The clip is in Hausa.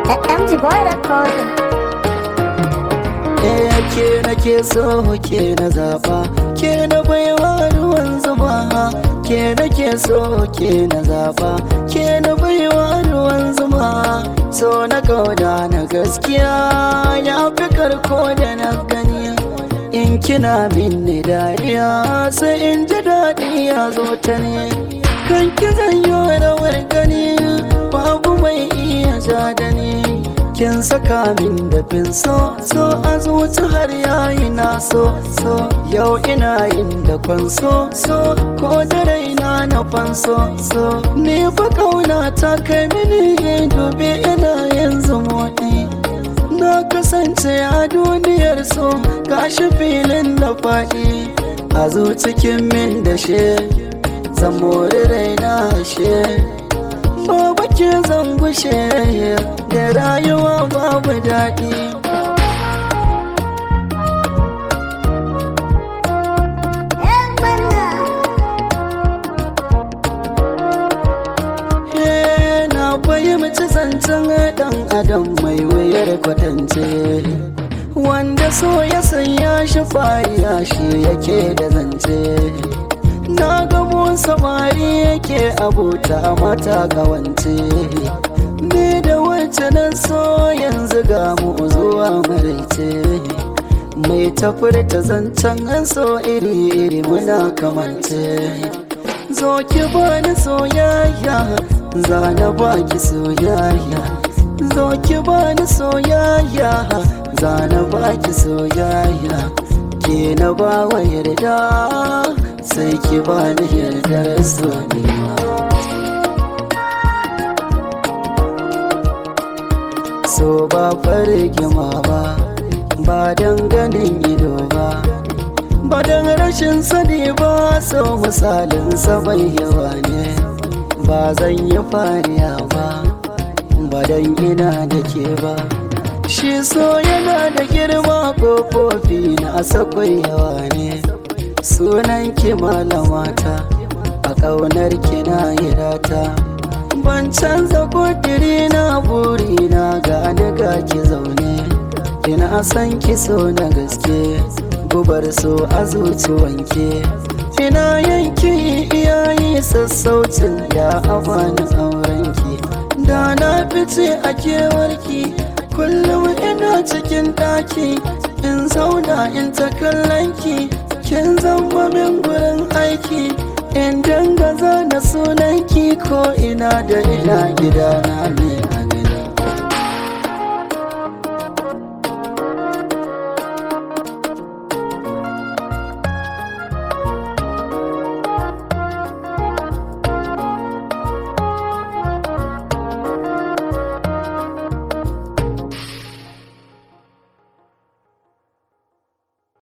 MG Boy Recording. Eh ke nake so ke na zaba ke na baiwa ruwan zuba ke nake so ke na zaba ke na baiwa ruwan zuma so na kauda na gaskiya ya fi karko da na gani in kina minni dariya sai in ji daɗi ya zo ta ne kan ki zanyo rawar gani babu mai iya ja da ni kin saka min da fin so so a zuci har yayi na so so yau ina yin da kwanso so ko da raina na fanso so ni fa kauna ta kai mini dubi ina yanzu motsi na kasance a duniyar so gashi filin da faɗi a zucikin min da she zan mori raina she Babu ke zan gushe da rayuwa babu daɗi. He, Na fahimci zancen ɗan adam mai wuyar kwatance. Wanda so ya sanya shi fariya shi yake da zance. Na gamo samari yake abota mata kawance Ni da wacce na so yanzu ga mu zuwa maraice Mai tafurta zancen an so iri-iri muna kamance Zo ki bani soyayya, zana baki soyayya Zo ki bani soyayya, zana baki soyayya Ke na ba wa yarda sai ki bani yardar sonewa so ba fargima ba ba don ganin ido ba ba don rashin sani ba so misalin bai yawa ne ba zan yi fariya ba ba don ina da ke ba shi so yana da girma kofofi na sakwai yawa ne sunan ki malamata a ƙaunar ki na hirata ban canza kudiri na buri na gani ga ki zaune ina san ki so na gaske gubar so a zuci wanke ina yanki iyayi sassaucin da abani aurenki da na fice a kewarki kullum ina cikin ɗaki in zauna in ta kallon ki kin zama min gurin aiki in danga zana sunanki ko ina da ina gidana ne